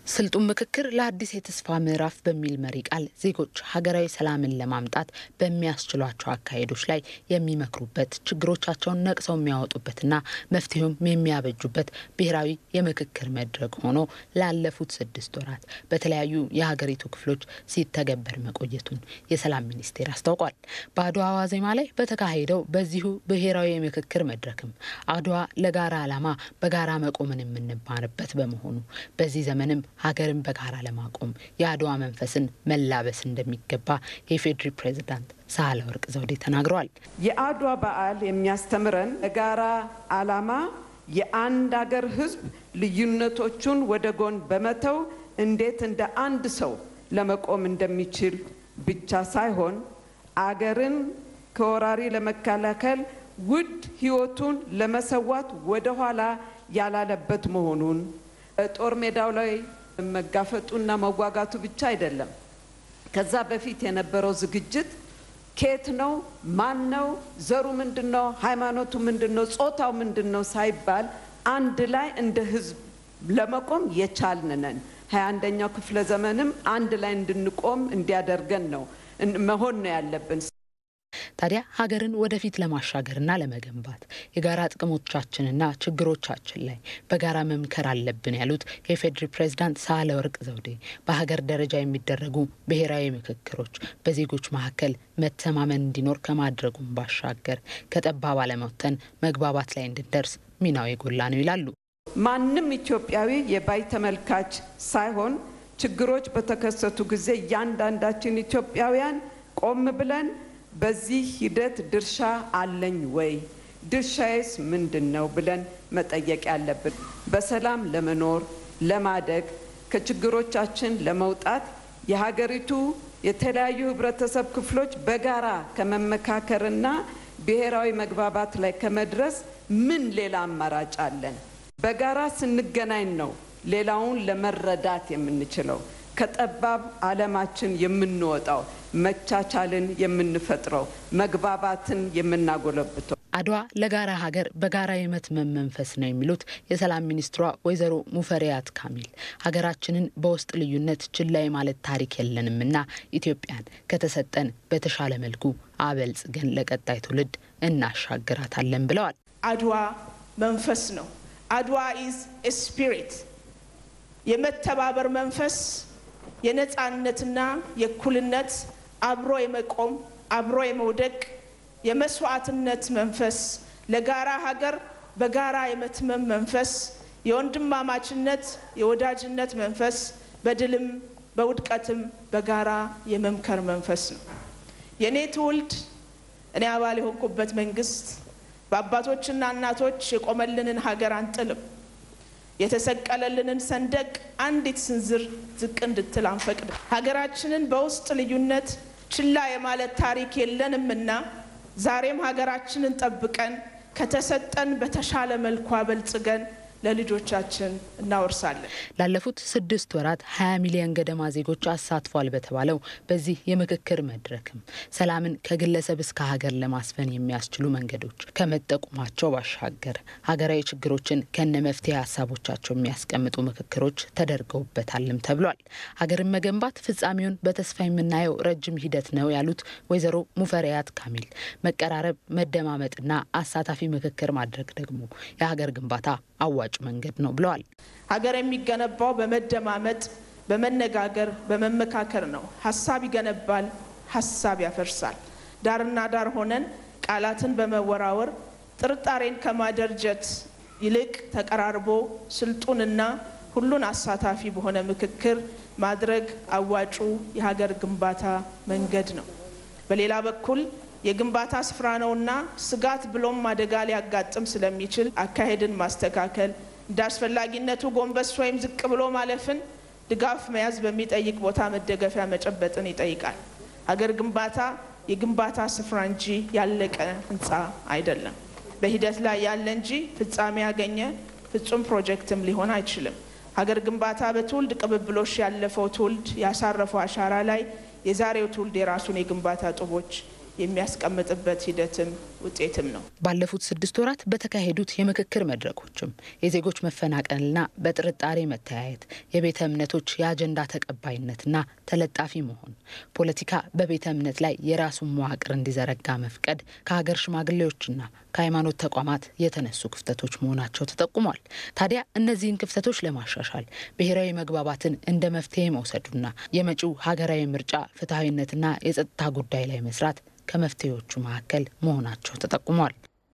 ስልጡን ምክክር ለአዲስ የተስፋ ምዕራፍ በሚል መሪ ቃል ዜጎች ሀገራዊ ሰላምን ለማምጣት በሚያስችሏቸው አካሄዶች ላይ የሚመክሩበት ችግሮቻቸውን ነቅሰው የሚያወጡበትና መፍትሄውም የሚያበጁበት ብሔራዊ የምክክር መድረክ ሆኖ ላለፉት ስድስት ወራት በተለያዩ የሀገሪቱ ክፍሎች ሲተገበር መቆየቱን የሰላም ሚኒስቴር አስታውቋል። በአድዋ ዋዜማ ላይ በተካሄደው በዚሁ ብሔራዊ የምክክር መድረክም አድዋ ለጋራ ዓላማ በጋራ መቆምን የምንማርበት በመሆኑ በዚህ ዘመንም ሀገርን በጋራ ለማቆም የአድዋ መንፈስን መላበስ እንደሚገባ የኢፌዴሪ ፕሬዝዳንት ሳህለወርቅ ዘውዴ ተናግረዋል። የአድዋ በዓል የሚያስተምረን የጋራ ዓላማ የአንድ አገር ሕዝብ ልዩነቶቹን ወደ ጎን በመተው እንዴት እንደ አንድ ሰው ለመቆም እንደሚችል ብቻ ሳይሆን አገርን ከወራሪ ለመከላከል ውድ ሕይወቱን ለመሰዋት ወደኋላ ያላለበት መሆኑን ጦር ሜዳው ላይ መጋፈጡና መዋጋቱ ብቻ አይደለም። ከዛ በፊት የነበረው ዝግጅት ኬት ነው፣ ማን ነው፣ ዘሩ ምንድን ነው፣ ሃይማኖቱ ምንድን ነው፣ ጾታው ምንድን ነው ሳይባል አንድ ላይ እንደ ህዝብ ለመቆም የቻልን ነን። ሀያ አንደኛው ክፍለ ዘመንም አንድ ላይ እንድንቆም እንዲያደርገን ነው መሆን ነው ያለብን። ታዲያ ሀገርን ወደፊት ለማሻገርና ለመገንባት የጋራ ጥቅሞቻችንና ችግሮቻችን ላይ በጋራ መምከር አለብን ያሉት የኢፌዴሪ ፕሬዝዳንት ሳህለወርቅ ዘውዴ በሀገር ደረጃ የሚደረጉ ብሔራዊ ምክክሮች በዜጎች መካከል መተማመን እንዲኖር ከማድረጉም ባሻገር ከጠባብ አለመውተን መግባባት ላይ እንድንደርስ ሚናው የጎላ ነው ይላሉ። ማንም ኢትዮጵያዊ የባይ ተመልካች ሳይሆን ችግሮች በተከሰቱ ጊዜ እያንዳንዳችን ኢትዮጵያውያን ቆም ብለን በዚህ ሂደት ድርሻ አለኝ ወይ? ድርሻዬስ ምንድን ነው ብለን መጠየቅ ያለብን። በሰላም ለመኖር ለማደግ፣ ከችግሮቻችን ለመውጣት የሀገሪቱ የተለያዩ ህብረተሰብ ክፍሎች በጋራ ከመመካከርና ብሔራዊ መግባባት ላይ ከመድረስ ምን ሌላ አማራጭ አለን? በጋራ ስንገናኝ ነው ሌላውን ለመረዳት የምንችለው ከጠባብ ዓለማችን የምንወጣው መቻቻልን የምንፈጥረው መግባባትን የምናጎለብተው። አድዋ ለጋራ ሀገር በጋራ የመትመም መንፈስ ነው የሚሉት የሰላም ሚኒስትሯ ወይዘሮ ሙፈሪያት ካሚል ሀገራችንን በውስጥ ልዩነት ችላ የማለት ታሪክ የለንምና ኢትዮጵያን ከተሰጠን በተሻለ መልኩ አበልጽገን ለቀጣይ ትውልድ እናሻግራታለን ብለዋል። አድዋ መንፈስ ነው። አድዋ ኢዝ ስፒሪት የመተባበር መንፈስ የነፃነትና የእኩልነት አብሮ የመቆም አብሮ የመውደቅ የመስዋዕትነት መንፈስ ለጋራ ሀገር በጋራ የመትመም መንፈስ የወንድማማችነት የወዳጅነት መንፈስ በድልም በውድቀትም በጋራ የመምከር መንፈስ ነው። የእኔ ትውልድ እኔ አባል የሆንኩበት መንግስት በአባቶችና እናቶች የቆመልንን ሀገር አንጥልም። የተሰቀለልንን ሰንደቅ አንዲት ስንዝር ዝቅ እንድትል አንፈቅድ። ሀገራችንን በውስጥ ልዩነት ችላ የማለት ታሪክ የለንምና ዛሬም ሀገራችንን ጠብቀን ከተሰጠን በተሻለ መልኩ አበልጽገን ለልጆቻችን እናወርሳለን። ላለፉት ስድስት ወራት ሀያ ሚሊዮን ገደማ ዜጎች አሳትፏል በተባለው በዚህ የምክክር መድረክም ሰላምን ከግለሰብ እስከ ሀገር ለማስፈን የሚያስችሉ መንገዶች ከመጠቁማቸው ባሻገር ሀገራዊ ችግሮችን ከነ መፍትሄ ሀሳቦቻቸው የሚያስቀምጡ ምክክሮች ተደርገውበታልም ተብሏል። ሀገርን መገንባት ፍጻሜውን በተስፋ የምናየው ረጅም ሂደት ነው ያሉት ወይዘሮ ሙፈሪያት ካሚል መቀራረብ፣ መደማመጥና አሳታፊ ምክክር ማድረግ ደግሞ የሀገር ግንባታ አዋጭ መንገድ ነው ብለዋል። ሀገር የሚገነባው በመደማመጥ በመነጋገር በመመካከር ነው። ሀሳብ ይገነባል፣ ሀሳብ ያፈርሳል። ዳርና ዳር ሆነን ቃላትን በመወራወር ጥርጣሬን ከማደርጀት ይልቅ ተቀራርቦ ስልጡንና ሁሉን አሳታፊ በሆነ ምክክር ማድረግ አዋጩ የሀገር ግንባታ መንገድ ነው። በሌላ በኩል የግንባታ ስፍራ ነውና ስጋት ብሎም አደጋ ሊያጋጥም ስለሚችል አካሄድን ማስተካከል እንደ አስፈላጊነቱ ጎንበስ ወይም ዝቅ ብሎ ማለፍን ድጋፍ መያዝ በሚጠይቅ ቦታ መደገፊያ መጨበጥን ይጠይቃል። ሀገር ግንባታ የግንባታ ስፍራ እንጂ ያለቀ ህንፃ አይደለም። በሂደት ላይ ያለ እንጂ ፍጻሜ ያገኘ ፍጹም ፕሮጀክትም ሊሆን አይችልም። ሀገር ግንባታ በትውልድ ቅብብሎሽ ያለፈው ትውልድ ያሳረፈው አሻራ ላይ የዛሬው ትውልድ የራሱን የግንባታ ጡቦች የሚያስቀምጥበት ሂደትም ውጤትም ነው። ባለፉት ስድስት ወራት በተካሄዱት የምክክር መድረኮችም የዜጎች መፈናቀልና በጥርጣሬ መተያየት፣ የቤተ እምነቶች የአጀንዳ ተቀባይነትና ተለጣፊ መሆን፣ ፖለቲካ በቤተ እምነት ላይ የራሱን መዋቅር እንዲዘረጋ መፍቀድ ከሀገር ሽማግሌዎችና ከሃይማኖት ተቋማት የተነሱ ክፍተቶች መሆናቸው ተጠቁሟል። ታዲያ እነዚህን ክፍተቶች ለማሻሻል ብሔራዊ መግባባትን እንደ መፍትሄ መውሰዱና የመጪው ሀገራዊ ምርጫ ፍትሐዊነትና የጸጥታ ጉዳይ ላይ መስራት ከመፍትሄዎቹ መካከል መሆናቸው ተጠቁሟል።